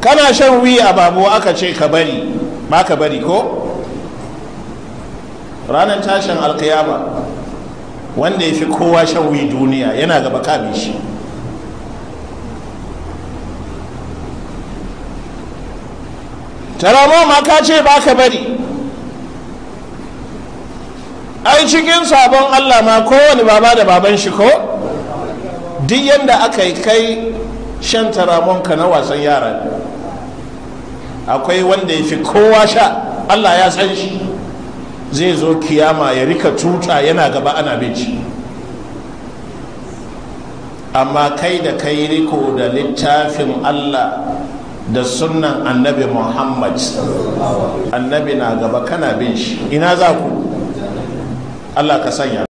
kana shan wi a babu aka ce ka bari ba ka bari ko ranar tashin alkiyama wanda ya fi kowa shan wi duniya yana gaba kamin shi taramo ma ka ce ba ka bari ai cikin sabon allah ma kowane baba da baban shi ko duk yadda aka yi kai shan taramonka na wasan yara akwai wanda ya fi kowa sha allah ya san shi zai zo kiyama ya rika tuta yana gaba ana binci amma kai da kai riko da littafin allah da sunan annabi muhammad annabi na gaba kana bin shi ina za ku allah ka sanya